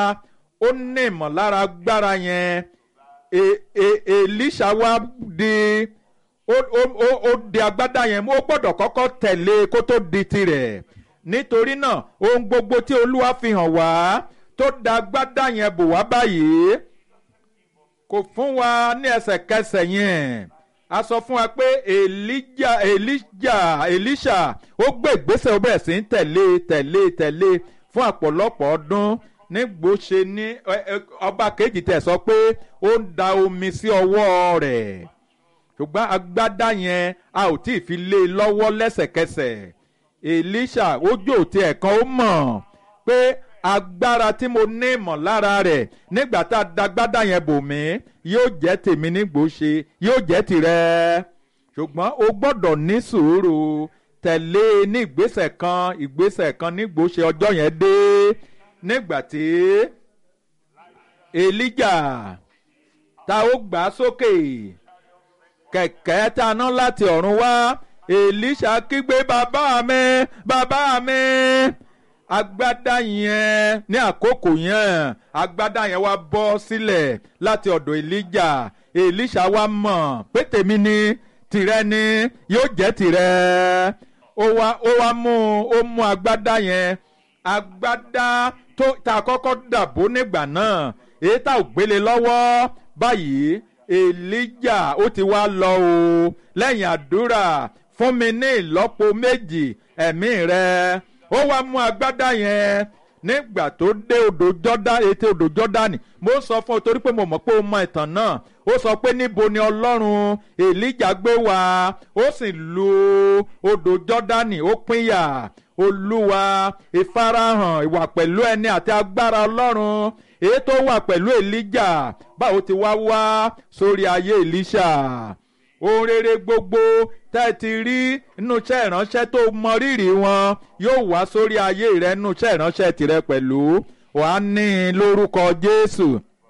ó ní ìmọ̀lára agbára yẹn Èlíṣà wá di ó di agbádá yẹn ó gbọ́dọ̀ kọ́kọ́ tẹ̀lé kó tó di tirẹ̀ nítorí náà ohun gbogbo tí olúwa fi hàn wá tó da agbádá yẹn bò wá báyìí kò fún wa ní ẹsẹ̀kẹsẹ̀ yẹn a sọ fún wa pé Èlíjà Èlíjà Èlíṣà ó gbé ìgbésẹ̀ ó bẹ̀rẹ̀ sí ń tẹ̀lé tẹ̀lé tẹ̀lé fún ọ̀pọ̀lọpọ̀ ọdún nígbò ṣe ní ọba kejì tẹ̀ sọ pé ó ń da omi sí ọwọ́ rẹ̀ ṣùgbọ́n agbádá yẹn a ò tí ì fi lé e lọ́wọ́ lẹ́sẹ̀kẹsẹ̀ Èlíṣà ojú òtí ẹ̀kan ó mọ̀ pé agbára tí mo ní ìmọ̀ lára rẹ̀ nígbà tá a dagbádá yẹn bò mí yóò jẹ́ tèmi nígbò ṣe yóò jẹ́ tirẹ̀ ṣùgbọ́n o gbọ́dọ̀ ní sùúrù tẹ̀lé ní ìgbésẹ̀ kan ìgbésẹ̀ kan nígbò ṣe ọjọ́ yẹn dé nígbà tí Èlíjà ta ó gbà sókè kẹ̀kẹ́ tá a ná láti ọ̀run wá Èlíṣà kígbe bàbá mi bàbá mi agbádá yẹn ní àkókò yẹn agbádá yẹn wá bọ́ sílẹ̀ láti ọ̀dọ̀ Èlíjà Èlíṣà wá mọ̀ pé tèmi ni tìrẹ ni yóò jẹ́ tìrẹ ó wá ó wá mú ó mú agbádá yẹn agbádá tó ta kọ́kọ́ dàbó nígbà náà èyí tá ò gbélé lọ́wọ́ báyìí Èlíjà ó ti wá lọ o lẹ́yìn àdúrà fún mi ní ìlọ́po méjì ẹ̀mí rẹ ó wá mú agbádá yẹn nígbà tó dé odò jọ́dá etí odò jọ́dánì mo sọ fún ọ torí pé mo mọ̀ pé o mọ ìtàn náà ó sọ pé níbo ni ọlọ́run èlíjà gbé wá ó sì lu odò jọ́dánì ó pínyà olúwa ìfarahàn ìwà pẹ̀lú ẹni àti agbára ọlọ́run èyí tó wà pẹ̀lú èlíjà báwo ti wá wá sórí ayé èlíṣà ohun rere gbogbo tẹ́ ẹ ti rí nínú iṣẹ́ ìránṣẹ́ tó mọ rírì wọn yóò wá sórí ayé rẹ nínú iṣẹ́ ìránṣẹ́ tìrẹ pẹ̀lú wàá ní i lórúkọ Jésù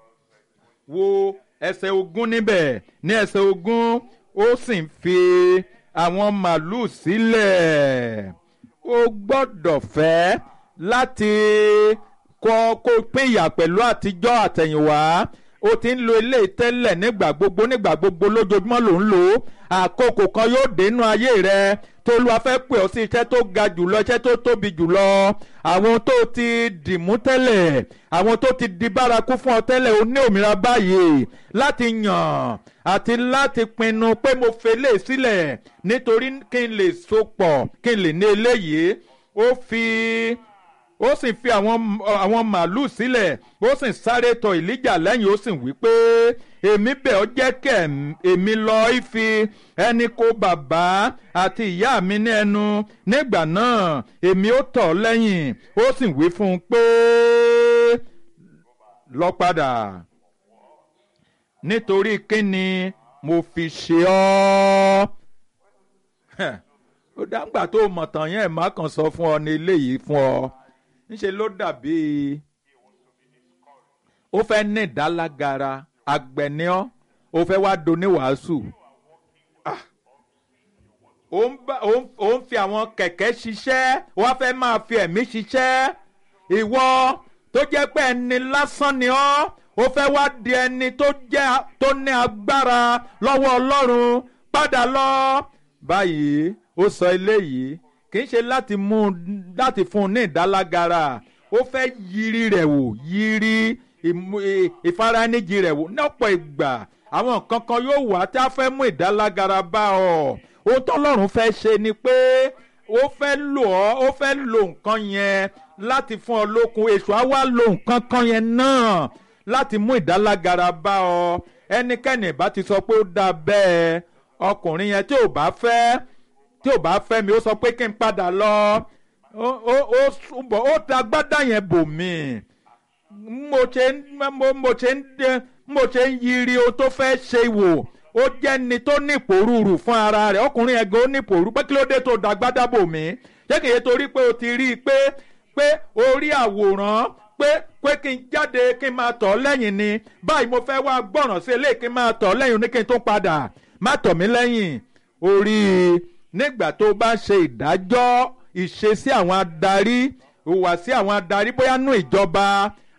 wo ẹsẹ̀ ogún níbẹ̀ ní ẹsẹ̀ ogún ó sì ń fi àwọn màlúù sílẹ̀ ó gbọ́dọ̀ fẹ́ láti kọ́ kó pínyà pẹ̀lú àtijọ́ àtẹ̀yìnwá ó ti ń lo ilé tẹ́lẹ̀ nígbà gbogbo nígbà gbogbo lójoojúmọ́ ló ń lò ó àkókò kan yóò dénú ayé rẹ tó lu afẹ́ pè ọ́ sí iṣẹ́ tó ga jùlọ iṣẹ́ tó tóbi jùlọ àwọn tó ti dìmú tẹ́lẹ̀ àwọn tó ti di bárakú fún ọ tẹ́lẹ̀ ó ní òmìnira báyìí láti yàn àti láti pinnu pé mo fele sílẹ̀ nítorí kí n lè so pọ̀ kí n lè ní eléyìí ó fi ó sì fi àwọn àwọn màálù sílẹ̀ ó sì sáré tọ ìlíjà lẹ́yìn ó sì wí pé èmi bẹ̀ ọ́ jẹ́ kẹ́ èmi lọ ìfi ẹni kó bàbá àti ìyá mi ní ẹnu nígbà náà èmi ó tọ̀ lẹ́yìn ó sì wí fún un pé lọ padà nítorí kíni mo fi ṣe ọ́ ó dáńgbà tó mọ̀tàn yẹn má kàn sọ fún ọ ní eléyìí fún ọ ńṣe ló dàbí ó fẹ́ ní ìdálágara agbẹniọ́ ó fẹ́ wá doni wàásù ó ń fi àwọn kẹ̀kẹ́ ṣiṣẹ́ ó wá fẹ́ máa fi ẹ̀mí ṣiṣẹ́ ìwọ tó jẹ́ pé ẹni lásán ni ọ́ ó fẹ́ wá di ẹni tó jẹ́ tó ní agbára lọ́wọ́ Ọlọ́run padà lọ báyìí ó sọ eléyìí kì í ṣe láti mú láti fún un ní ìdálágara ó fẹ́ yiri rẹ̀ wò yiri ìfaraẹnijì rẹ̀ wò ní ọ̀pọ̀ ìgbà àwọn nǹkan kan yóò wá tí a fẹ́ mú ìdálágara bá ọ ohun tọ́lọ́run fẹ́ ṣe ni pé ó fẹ́ lò ọ́ ó fẹ́ lo nǹkan yẹn láti fún ọ lókun èṣù á wá lo nǹkan kan yẹn náà láti mú ìdálágara bá ọ ẹnikẹ́ni bá ti sọ pé ó dáa bẹ́ẹ̀ ọkùnrin yẹn tí ò bá fẹ́ tí ò bá fẹ́ mi ó sọ pé kí n padà lọ ó ó ó bọ̀ ó ta gbádà yẹn bò mí mo ṣe ń mo mo ṣe ń dé mo ṣe ń yiri o tó fẹ́ ṣe wò ó jẹ́ ni tó ní ìpòrúurù fún ara rẹ̀ ọkùnrin yẹn gan ó ní ìpòrú pé kí ló dé tó da gbádà bò mí ṣé kìí torí pé o ti rí i pé pé orí àwòrán pé pé kí n jáde kí n máa tọ̀ lẹ́yìn ni báyìí mo fẹ́ wá gbọ́ràn sí eléyìí kí n máa tọ̀ lẹ́yìn ní kí n tó padà má tọ̀ mí lẹ́yìn orí nígbà tó bá ṣe ìdájọ́ ìṣesí àwọn adarí ìhùwàsí àwọn adarí bóyá nú ìjọba